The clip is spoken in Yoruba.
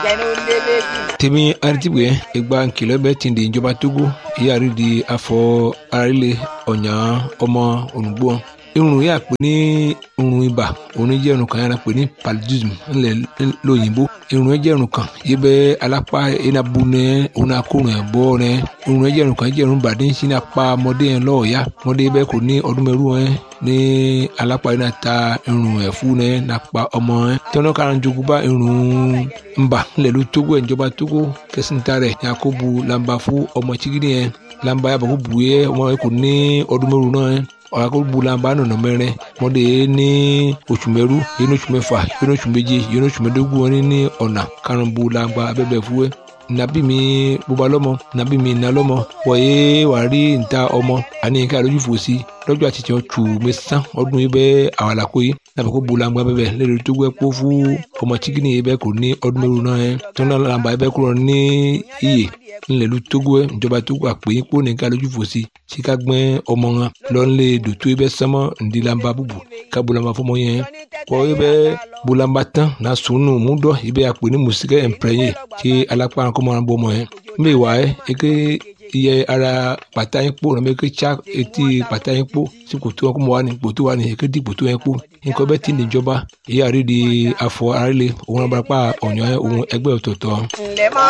tèmi aritibue egba nkìlọ̀ bẹ́ẹ̀ ti di ìjọba togo ìyáàrí di afọ arílẹ̀ ọ̀nyà ọmọ olùgbò irun yà pé ní irun ibà òun jẹ́ irun kan yàrá pé ní paludism ńlẹ̀ lóyìnbó irun jẹ́ irun kan yìí bẹ́ alápá enabu nẹ òun akórun ẹ̀ bọ́ nẹ irun jẹ́ irun kan jẹ́ irun bàdé ń sin apá ọmọdé yẹn lọ́ọ̀ọ́yá ọmọdé bẹ́ẹ̀ kò ní ọdún mẹ́rù ẹ̀ ní alápá yìí náà ta irun ẹ̀ fún ẹ̀ nàpa ọmọ ẹ̀ tẹ́wọ́n kára ń jogún bá irun ńbà ńlẹ̀ ló tógó ẹ̀ ìjọba tógó kẹsìntà rẹ̀ yakubu lamba fún ọmọ chigidi yẹn lamba yàbọ̀ kó bu yẹ ọmọ yẹn kò ní ọdún mẹ́rù náà ẹ̀ ọ̀làkọ̀gbùlànbà nọ̀nà mẹ́rin mọ́dé ní oṣù mẹ́rú yẹn oṣù mẹ́fà yẹn oṣù méje yẹn oṣù mẹ́dógún wọn ní ọ̀nà karùnbùlànbà abẹ́bẹ̀ fúwẹ́ nàbí mi bóba lọ́mọ nàbí mi nà lọ́mọ wọ̀nyé wà rí níta ọmọ àní nǹkan àlójú fò sí lọ́jọ́ àtijọ́ tù mẹ́sàn ọdún yìí bẹ́ẹ̀ àwàlàkó yìí nàbẹ̀ kó bulangba bẹ́ẹ̀ lẹ́nu tó gbẹ́ kó fún ọmọ chikini yìí bẹ́ẹ̀ kò ní ọdún mẹ́rù náà yẹn tó náà làǹbà yìí bẹ́ẹ̀ kúrò ní iyè ńlẹ̀lú tógó ẹ̀ ìjọba tógó àpèyìn kó nìkan lójú fò sí síka gbẹ́ ọmọ wọn lọ́nlẹ̀ dòtó yìí bẹ́ẹ̀ sánmọ́ ǹdí làǹbà bùbù ká bulangba fọmọ yẹn kọ́ yìí bẹ́ẹ̀ bulangba tán náà sùnù mú dọ́ yìí bẹ́ẹ̀ àpè ní mùsíkẹ́ ẹ̀ǹpẹ̀rẹ̀yẹ tí alápá kọ́mọ́ wọn bọ́ ọmọ yẹn mbẹ́ wà ẹ́ eke iye ara pàtà yín kpó nàbẹ eke tsa etí pàtà yín kpó sí kòtò wọn kó mọ wà ní kòtò wà ní eke di kòtò yẹn kpó nǹkan bẹ́ẹ̀ ti níjọba ìyá rí di afọ arílẹ̀ òun abarapá ọ̀nyọ́ òun ẹgbẹ́ ọ̀tọ̀ọ̀tọ̀. ǹlẹ́ mọ́